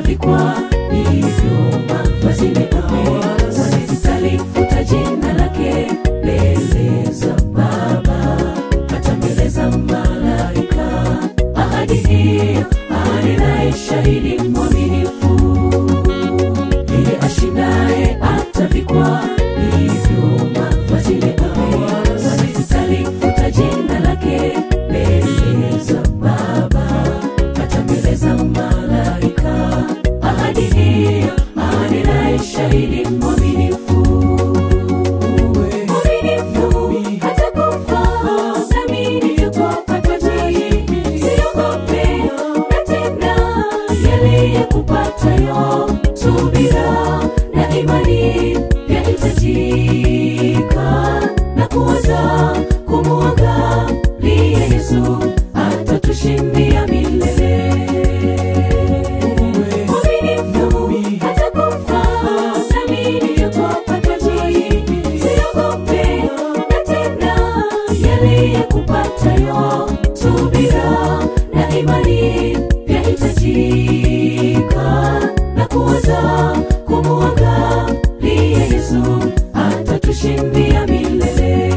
atavikwa hivyo mavazi meupe wanasitalifuta jina lake mbele za baba hata mbele za malaika ahadi hiyo ahadi naye shahidi mwaminifu yeye ashindaye atavikwa hivyo mavazi meupe wanasitalifuta jina lake mbele za baba hata mbele za malaika ahadi hiyo ahadi naye shahidi mwaminifu mwaminifu hatakufa nami niliyopata taji siogope na tena yaliyekupatayo subira na imani yahitajika na kuwaza kumwangalia yesu atatushindia milele mwaminifu hatakufa nami niliyopata taji siogope na tena yaliyekupatayo subira na imani yahitajika na kuwaza kumwangalia yesu atatushindia milele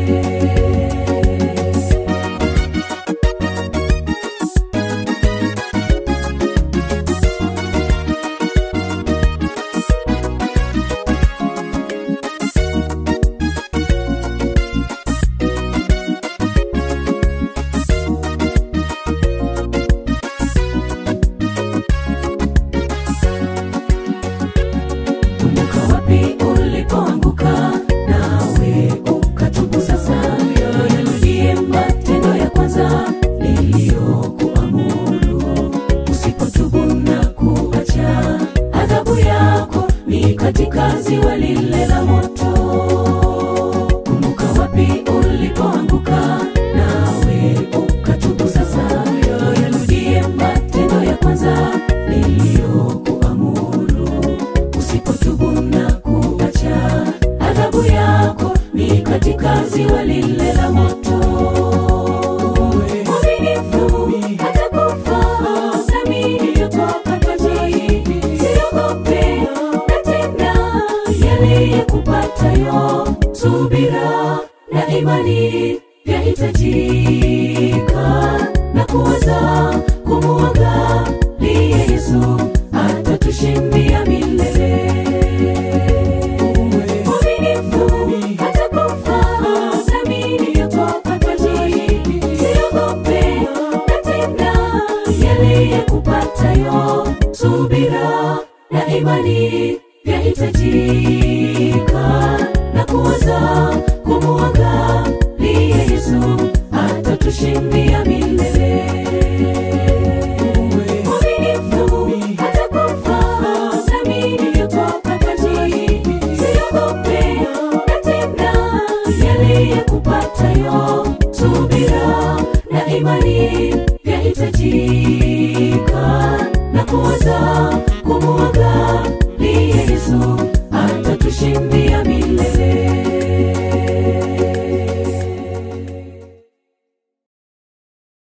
kumbuka wapi ulipoanguka nawe ukatubu sasa yarudie matendo ya kwanza niliyokuamuru usipotubu na kuacha adhabu yako ni katika ziwa lile la moto kumbuka wapi ulipoanguka nawe ukatubu sasa yarudie matendo ya kwanza niliyokuamuru usipotubu na kuacha adhabu yako ni katika ziwa lile la moto mwaminifu hatakufa nami niliyopata taji siogope na tena yaliyekupatayo subira na imani yahitajika na kuwaza kumwangalia yesu atatushindia milele mwaminifu hatakufa nami niliyopata taji siogope na tena yaliyekupatayo subira na imani yahitajika na kuwaza kumwangalia yesu atatushindia milele mwaminifu hatakufa nami niliyopata taji siogope na tena yaliyekupatayo subira na imani yahitajika na kuwaza